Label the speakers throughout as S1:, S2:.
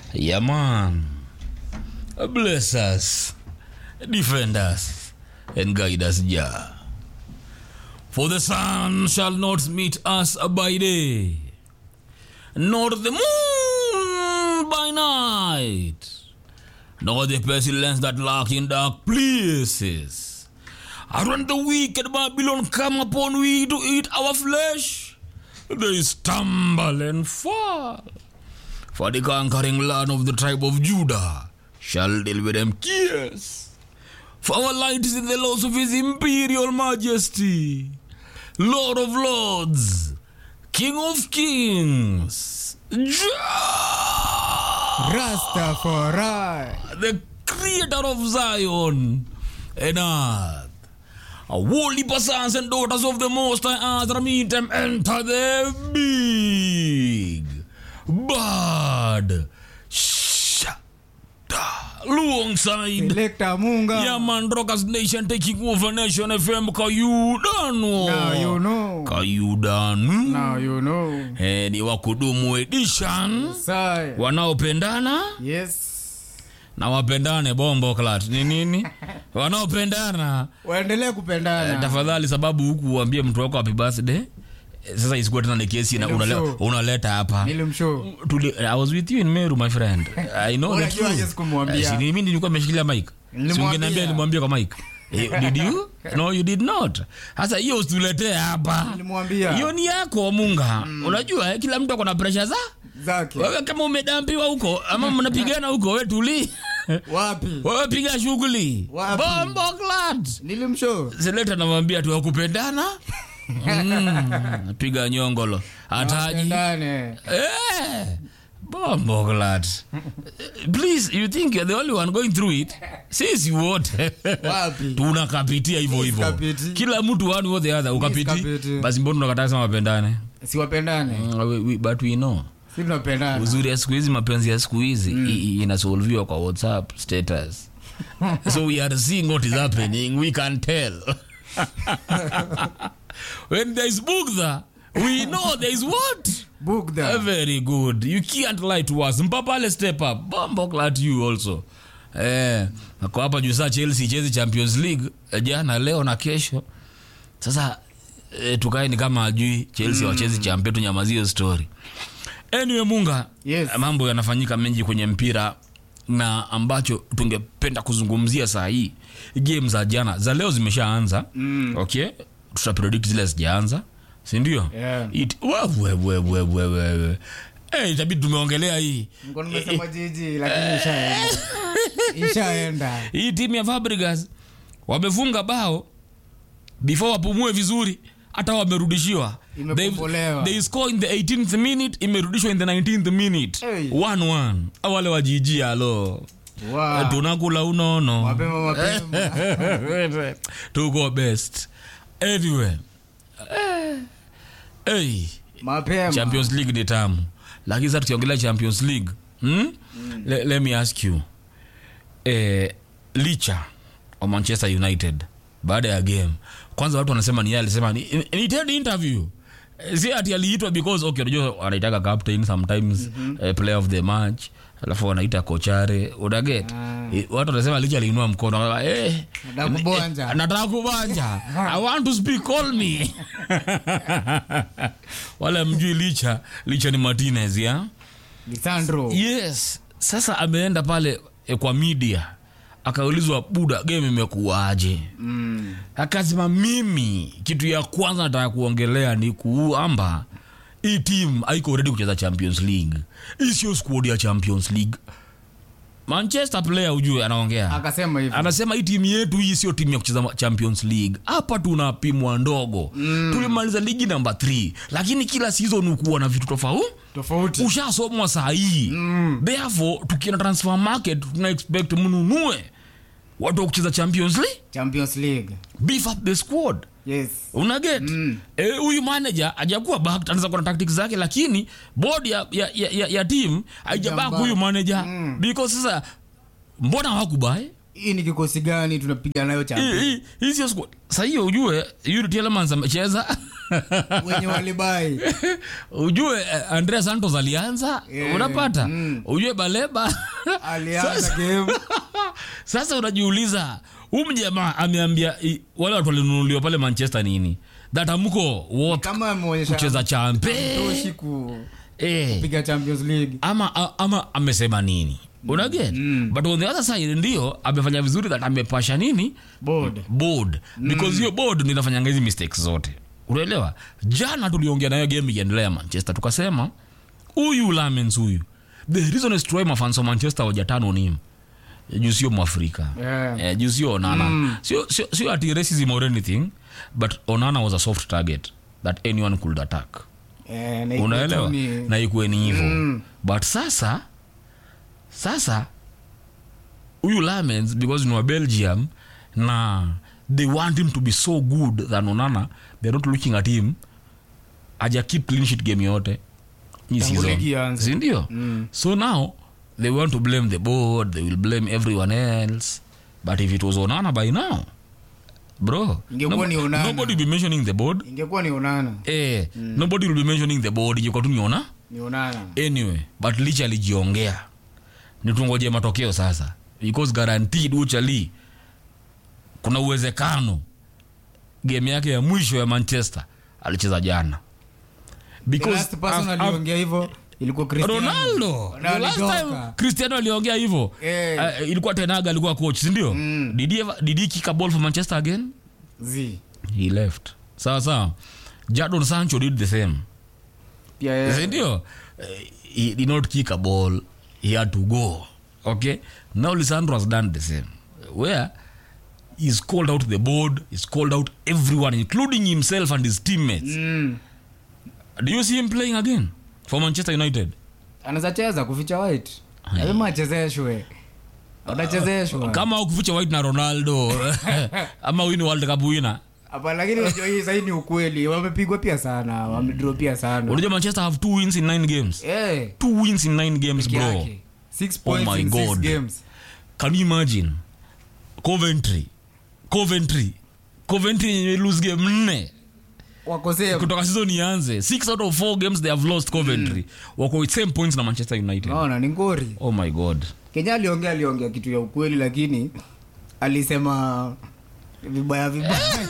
S1: Yeah, man. Bless us, defend us, and guide us, Jah. For the sun shall not meet us by day, nor the moon by night, nor the pestilence that lurk in dark places. And when the wicked Babylon come upon we to eat our flesh, they stumble and fall. For the conquering land of the tribe of Judah shall deal with them tears. For our light is in the laws of his imperial majesty, Lord of lords, King of kings, Jah,
S2: Rastafari.
S1: the creator of Zion and earth. A holy sons and daughters of the Most High Earth meet them enter the big bad shada alongside
S2: Selector Munga.
S1: yeah man rockers nation taking over nation fm kayudano
S2: Now you know.
S1: kayudanu
S2: Now you know.
S1: eh, ni wakudumu edition
S2: Sai.
S1: wanaopendana
S2: Yes.
S1: na wapendane bombo clat ni nini wanaopendana
S2: Waendelee
S1: eh,
S2: kupendana.
S1: tafadhali sababu huku uambie mtu wako happy birthday Eh, sasa isikuwe tena ni kesi na unale,
S2: Nilimshow.
S1: unaleta hapa
S2: Nilimshow.
S1: Tuli, I was with you in Meru my friend I know the
S2: Unajua
S1: truth
S2: yes kumwambia.
S1: Eh, si mimi nilikuwa nimeshikilia mic
S2: Nilimwambia.
S1: si ungeniambia nimwambie kwa mic Eh, did you no you did not sasa hiyo usituletee hapa
S2: Nilimwambia.
S1: hiyo ni yako munga unajua eh, kila mtu ako na pressure za
S2: Zake.
S1: wewe kama umedampiwa huko ama mnapigana huko we tuli
S2: Wapi?
S1: wewe piga shughuli
S2: Wapi?
S1: bombo glad
S2: Nilimshow.
S1: seleta namwambia tu wakupendana mm, piga nyongolo ataji
S2: Wapendane.
S1: eh, bombo glad please you think you're the only one going through it sisi wote
S2: Wapi?
S1: tunakapitia hivyo hivyo
S2: kapiti.
S1: kila mtu one or the other ukapiti
S2: kapiti.
S1: basi mbona unakataa sema wapendane
S2: Siwapendane.
S1: Mm, we- we- but we know
S2: Si tunapendana.
S1: uzuri ya siku hizi mapenzi ya siku hizi i- i- inasolviwa kwa whatsapp status so we are seeing what is happening we can tell when there is bugdha we know there is what
S2: Book
S1: Uh,
S2: them.
S1: very good you can't lie to us mpapale step up bombo glad you also eh, ako hapa juu saa chelsea chezi champions league eh, jana leo na kesho sasa eh, tukae ni kama ajui chelsea mm. wachezi champion tunyamazio story anyway munga
S2: Yes.
S1: mambo yanafanyika mengi kwenye mpira na ambacho tungependa kuzungumzia saa hii game za jana za leo zimeshaanza mm. okay tutapredict zile zijaanza sindio
S2: Yeah.
S1: It- we- we- we- we- we- we- we. Eh, itabidi tumeongelea hii
S2: Nilikuwa nimesema jiji lakini ishaenda. Ishaenda.
S1: hii timu ya Fabregas wamefunga bao before wapumue vizuri hata wamerudishiwa
S2: Imekombolewa.
S1: They- they score in the 18th minute imerudishwa in the 19th minute
S2: Hey.
S1: 1-1 wale wajiji alo
S2: Wow.
S1: tunakula unono
S2: Mapema mapema.
S1: tuko best anyway eh, hey.
S2: Mapema.
S1: champions league ni tamu lakini sasa tukiongelea champions league hmm? Le, let me ask you eh, licha wa manchester united baada ya game kwanza watu wanasema ni yeye alisema ni, ni TED interview Eh, si ati aliitwa because okay unajua anaitaka captain sometimes mm-hmm. eh, player of the match alafu wanaita kochare unaget
S2: Ah.
S1: eh, watu wanasema licha aliinua mkono eh,
S2: Nataka kubonja.
S1: eh, nataka kubanja i want to speak call me wala mjui licha licha ni martinez ya
S2: Lisandro.
S1: yes sasa ameenda pale e, kwa media akaulizwa buda game imekuwaje
S2: Mm.
S1: akasema mimi kitu ya kwanza nataka kuongelea ni kuamba hii team haiko ready kucheza champions league hii sio squad ya champions league manchester player ujue anaongea
S2: Akasema hivyo.
S1: anasema hii timu yetu hii sio timu ya kucheza champions league hapa tunapimwa ndogo mm. tulimaliza ligi namba 3 lakini kila season ukuwa na vitu tofauti
S2: Tofauti.
S1: ushasomwa saa hii mm. therefore tukienda transfer market tuna expect mnunue watu wa kucheza champions league
S2: Champions League.
S1: beef up the squad
S2: Yes.
S1: unaget mm. e, huyu manager ajakuwa back anaweza kuwa na tactics zake lakini board ya, ya, ya, ya, ya team haijabak
S2: Haijambak.
S1: huyu manager mm. because sasa mbona hawakubae
S2: hii ni kikosi gani tunapiga nayo
S1: Hii-
S2: champion
S1: hii- hii sio squad. Sasa hiyo ujue Yuri Tielemans amecheza
S2: wenye walibai
S1: ujue eh, Andrea Santos alianza
S2: Yeah.
S1: unapata
S2: Mm.
S1: ujue Baleba
S2: alianza game
S1: sasa unajiuliza huyu mjamaa ameambia i- wale watu walinunuliwa pale manchester nini that amko wote
S2: kama ameonyesha
S1: kucheza champe
S2: toshi kupiga
S1: eh,
S2: champions league
S1: ama, a- ama amesema nini unaget
S2: Mm.
S1: but on the other side ndio amefanya vizuri that amepasha nini
S2: board
S1: board because hiyo board ndio inafanyanga hizi mistakes zote unaelewa jana tuliongea nayo game ikiendelea ya manchester tukasema huyu lamens huyu the reason is troy mafans wa manchester wajatano nim juu sio mwafrika
S2: Yeah.
S1: eh, juu sio onana sio, sio, sio ati racism or anything but onana was a soft target that anyone could attack
S2: Eh, na iko
S1: unaelewa
S2: tu ni-
S1: na ikuwe ni hivo
S2: Mm.
S1: but sasa sasa huyu lamens because ni wa belgium na they want him to be so good than onana they're not looking at him aja keep clean sheet game yote hii
S2: Tangu
S1: season.
S2: ligi ianze.
S1: Si ndio
S2: Mm.
S1: so now they want to blame the board they will blame everyone else but if it was onana by now bro
S2: Ingekuwa ni Onana.
S1: nobody will be mentioning the board
S2: ingekuwa ni onana
S1: eh, nobody will be mentioning the board ingekuwa tu niona
S2: ni onana
S1: anyway but licha alijiongea nitungoje matokeo sasa because guaranteed uchali kuna uwezekano game yake ya mwisho ya manchester alicheza jana
S2: the
S1: because
S2: last person
S1: af- af-
S2: aliongea hivyo ilikuwa Cristiano.
S1: ronaldo
S2: Na
S1: the last
S2: alitoka.
S1: time cristiano aliongea hivyo
S2: Eh.
S1: uh, ilikuwa tenaga alikuwa coach sindio
S2: Mm.
S1: did, he ever- did he kick a ball for manchester again
S2: Zi.
S1: he left sawa sawa jadon sancho did the same
S2: pia yeye-
S1: sindio Eh, he did not kick a ball he had to go okay now lisandro has done the same where he's called out the board he's called out everyone including himself and his teammates
S2: Mm.
S1: do you see him playing again for manchester united
S2: anaweza cheza kuficha white lazima achezeshwe atachezeshwa
S1: kama ukuficha white na ronaldo ama wini world cup winner
S2: hapa lakini unajua hii sahii ni ukweli wamepigwa pia sana wamedro pia sana
S1: unajua manchester have two wins in nine games
S2: Eh,
S1: two wins in nine games
S2: peke
S1: bro
S2: yake. Six
S1: Oh
S2: points
S1: my
S2: in six
S1: God.
S2: games.
S1: can you imagine coventry coventry coventry yenye lose game nne
S2: wako same.
S1: kutoka season ianze six out of four games they have lost coventry wako with same points na manchester united
S2: naona ni ngori
S1: oh my god
S2: kenya aliongea aliongea kitu ya ukweli lakini alisema vibaya vibaya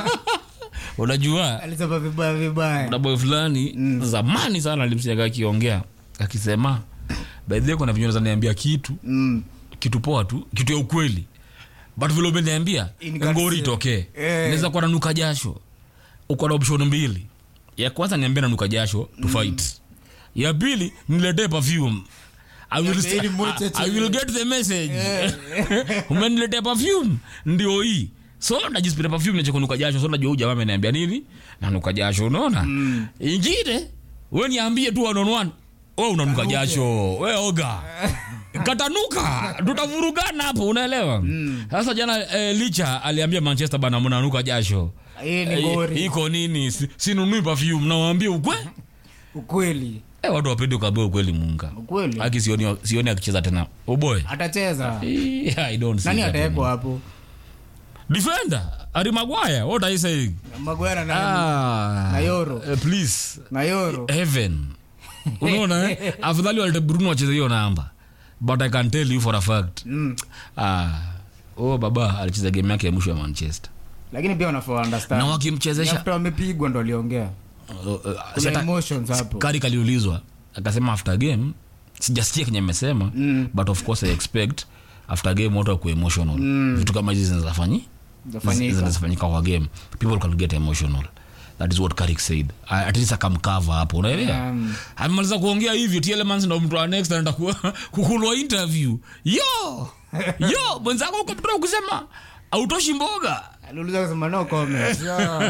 S1: unajua
S2: alisema vibaya vibaya
S1: kuna boy fulani zamani sana alimsiaga akiongea akisema by the way kuna vinyo niambia kitu
S2: mm.
S1: kitu poa tu kitu ya ukweli but vile umeniambia
S2: Ingatia.
S1: ngori itokee
S2: Eh.
S1: naweza kuwa nanuka jasho uko na option mbili ya kwanza niambia nanuka jasho to fight ya pili niletee perfume I will,
S2: Ya pili mocha
S1: I, I will get the message umeniletea perfume ndio hii so najispita perfume nache kunuka jasho so najua huyu jamaa ameniambia nini nanuka jasho unaona ingine we niambie tu one on one we unanuka
S2: Kanuke.
S1: jasho we oga katanuka tutavurugana hapo unaelewa sasa jana eh, licha aliambia manchester bana mnanuka jasho
S2: hii ni
S1: Eh,
S2: ngori
S1: iko nini Si- sinunui perfume nawambia ukwe
S2: ukweli
S1: eh, watu wapende ukaambia ukweli munga
S2: ukweli
S1: aki sioni, sioni akicheza tena uboy
S2: atacheza
S1: Eh, I don't see
S2: nani
S1: that
S2: atawekwa hapo
S1: defender Harry Maguire what are you saying
S2: magwera na,
S1: ah
S2: na Yoro.
S1: eh, please
S2: na yoro
S1: heaven unaona eh? afadhali walete bruno wacheze hiyo namba but i can tell you for a fact
S2: mm.
S1: ah oh baba alicheza game yake ya mwisho ya manchester
S2: lakini pia wanafaa understand.
S1: na
S2: Ni
S1: wakimchezesha
S2: after wamepigwa ndo aliongea
S1: uh, uh, si
S2: kuna
S1: hata-
S2: emotions hapo
S1: kari kaliulizwa akasema after game sijasikia kenye amesema
S2: Mm.
S1: but of course i expect after game watu wakuwa emotional vitu kama hizi zinazafanyi
S2: Zafanyika.
S1: zinazofanyika kwa game people can get emotional that is what Carrick said I- at least akamkava hapo unaelewa
S2: Um.
S1: amemaliza kuongea hivyo tielemans ndo mtu wa next anaenda ku- kukulwa interview yo yo mwenzako uko mtoa kusema autoshi mboga
S2: aliuliza kusema no comment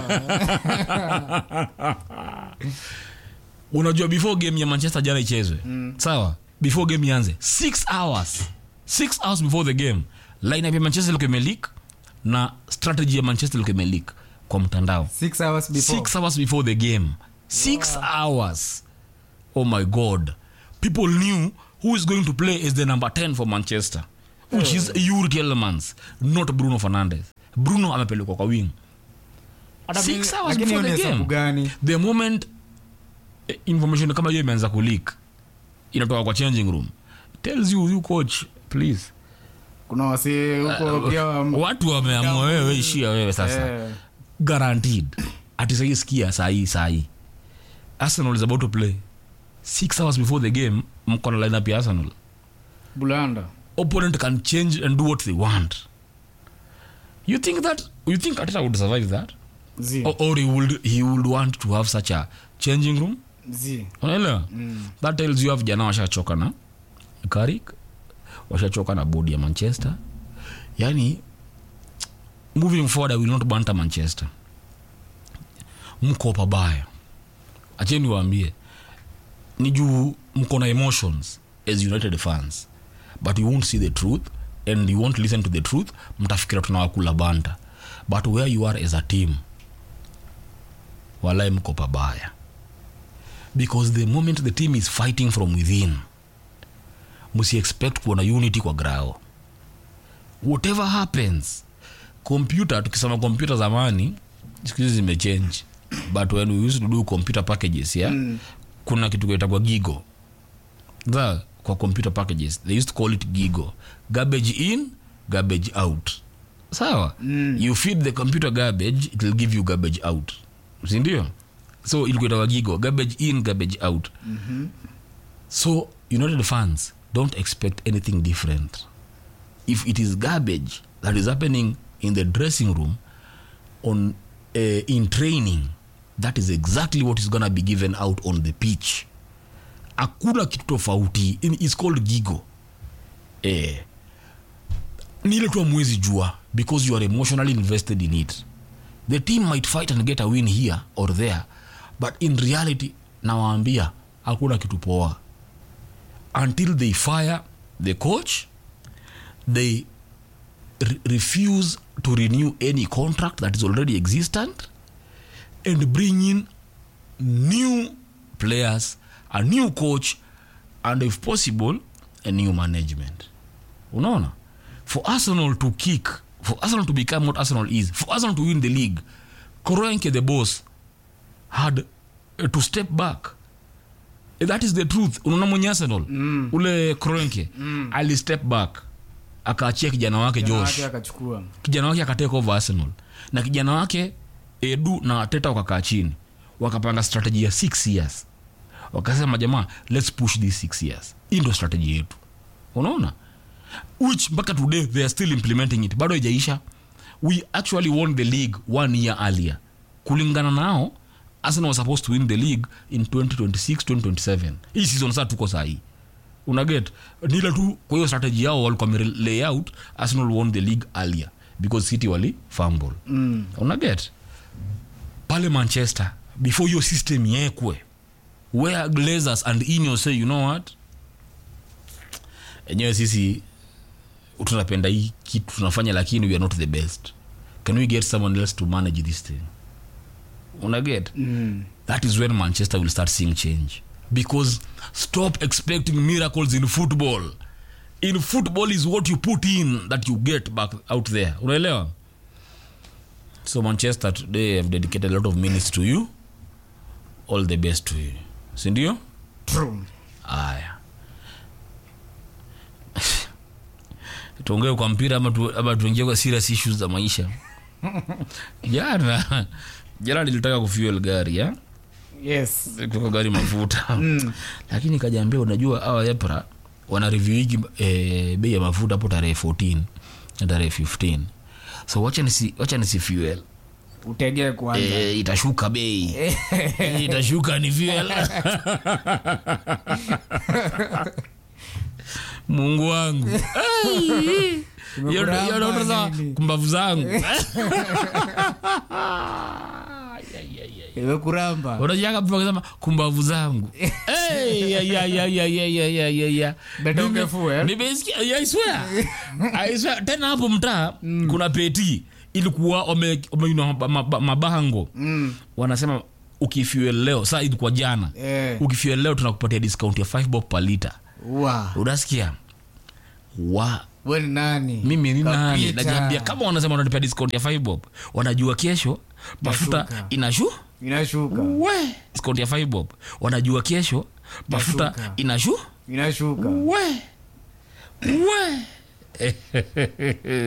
S1: unajua before game ya manchester jana ichezwe mm. sawa before game ianze six hours six hours before the game lineup ya manchester ilikuwa imelik na strategy ya manchester ilikuwa imelik kwa mtandao
S2: six hours before
S1: six hours before the game six hours oh my god people knew who is going to play as the number 10 for manchester which is Yuri Tielemans not Bruno Fernandes Bruno amepelekwa kwa wing
S2: Hata
S1: Six
S2: mi-
S1: hours
S2: lakini
S1: before
S2: hiyo
S1: the
S2: ni hesabu
S1: game.
S2: gani
S1: the moment eh, information kama hiyo imeanza kuleak inatoka kwa changing room tells you you coach please
S2: kuna wasee huko pia wa-
S1: watu wameamua wewe ishia wewe sasa
S2: Eh,
S1: guaranteed ati sahii sikia sahii sahii arsenal is about to play six hours before the game mko na lineup ya arsenal
S2: bulanda
S1: opponent can change and do what they want you think that you think ateta would survive that
S2: zi
S1: or, or he would he would want to have such a changing room
S2: zi
S1: unaelewa that tells you have vijana washachoka na karik washachoka na bodi ya manchester yani moving forward i will not banta manchester mko pabaya acheni waambie ni juu mko na emotions as united fans but you won't see the truth and you won't listen to the truth mtafikira tunawakula banta but where you are as a team walai mko pabaya because the moment the team is fighting from within msi expect kuona unity kwa grao whatever happens computer tukisema computer zamani siku hizi zimechange but when we used to do computer packages yeah, mm. kuna kitu kaitagwa gigo the kwa computer packages they used to call it gigo garbage in garbage out sawa mm. you feed the computer garbage it will give you garbage out sindio so ilikuitawa gigo garbage in garbage out mm-hmm. so united fans don't expect anything different if it is garbage that is happening in the dressing room on uh, in training that is exactly what is gonna be given out on the pitch hakuna kitu tofauti In- it's called gigo eh, ni ile tu amwezi jua because you are emotionally invested in it the team might fight and get a win here or there but in reality nawaambia hakuna kitu poa until they fire the coach they re- refuse to renew any contract that is already existent and bring in new players a new coach and if possible a new management unaona for arsenal to kick for arsenal to become what arsenal is for arsenal to win the league kroenke the boss had uh, to step back that is the truth unaona mwenye arsenal mm. ule kroenke mm. ali step back akaachia kijana wake
S2: Kijana
S1: josh
S2: wake akachukua
S1: kijana wake akateka over arsenal na kijana wake edu na teta wakakaa chini wakapanga strategy ya six years wakasema jamaa let's push these six years hii ndo strategy yetu unaona which mpaka today they are still implementing it bado haijaisha we actually won the league one year earlier kulingana nao arsenal was supposed to win the league in 2026 2027 hii season saa tuko sahii unaget nile tu kwa hiyo strategy yao walikuwa wame lay out arsenal won the league earlier because city wali fumble mm. unaget pale manchester before hiyo system yekwe where glazers and inyo say you know what enyewe sisi tunapenda hii kitu tunafanya lakini we are not the best can we get someone else to manage this thing unaget
S2: mm.
S1: that is when manchester will start seeing change because stop expecting miracles in football in football is what you put in that you get back out there unaelewa so manchester today have dedicated a lot of minutes to you all the best to you sindio
S2: True.
S1: aya tuongee kwa mpira ama, tu, ama tuingie kwa serious issues za maisha jana jana nilitaka kufuel gari ya
S2: yes
S1: kutoka gari mafuta mm. lakini kajaambia unajua awa epra wana review hiki eh, bei ya mafuta hapo tarehe 14 na tarehe 15 so wacha nisi, wacha nisi fuel
S2: utegee kwanza
S1: eh, itashuka bei itashuka ni fuel mungu wangu Ai. Hiyo ndo- hiyo ndo
S2: Imekuramba
S1: za
S2: nini?
S1: kumbavu zangu
S2: imekuramba
S1: unajaka kusema kumbavu zangu Hey, ya, ya, ya, ya, ya, ya, ya, ya, ya.
S2: Better
S1: Nime-
S2: ungefuel.
S1: nimesikia I swear. I swear. tena hapo mtaa kuna peti ilikuwa wame- wameinua mab- mab- mabango
S2: Mm.
S1: wanasema ukifuel leo saa ilikuwa jana
S2: Eh.
S1: ukifuel leo tunakupatia discount ya 5 bob per liter
S2: Wa.
S1: unasikia wa
S2: we ni nani
S1: mimi ni nani
S2: Kapita.
S1: najiambia kama wanasema wananipea discount ya fibob wanajua kesho mafuta
S2: Inashuka.
S1: inashu
S2: inashuka
S1: we discount ya fibob wanajua kesho mafuta
S2: Inashuka.
S1: inashu
S2: inashuka
S1: we we